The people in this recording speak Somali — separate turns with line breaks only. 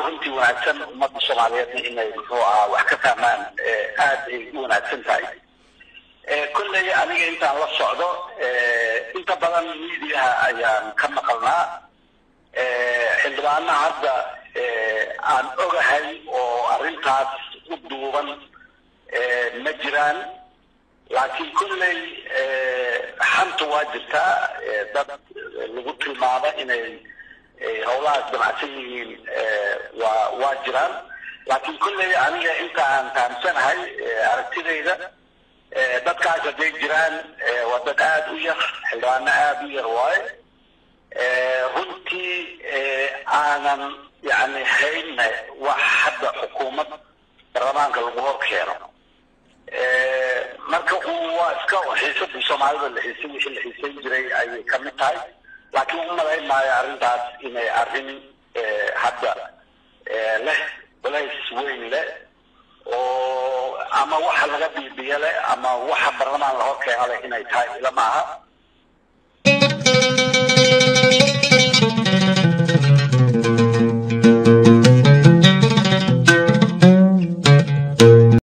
runtii wanaagsan ummadda soomaaliyeedna inay muxuu ahaa wax ka fahmaan aad ay u wanaagsan tahay kolley aniga intaan la socdo inta badan miidiyaha ayaan ka maqalnaa xildhibaanaha hadda aan ogahay oo arrintaas u duuban ma jiraan laakiin kolley xanta waa jirtaa dad lagu tilmaamo inay howlahaas damacsan yihiin waa waa jiraan laakiin kolley aniga inta aan fahamsanahay aragtidayda dadkaas hadday jiraan waa dad aada u yar xildhibaano aada u yar waaye runtii aanan yani hayna wax hadda xukuumad baarlamaanka lagu hor keeno marka waa iska xiisadii soomaalida la xiisay wixii la xiisayn jiray ayay kamid tahay laakiin umalayn maayo arrintaas inay arrin hadda leh culays weyn leh oo ama waxa laga biibiyo leh ama waxa baarlamaan lahor keeno leh inay tahay ila maaha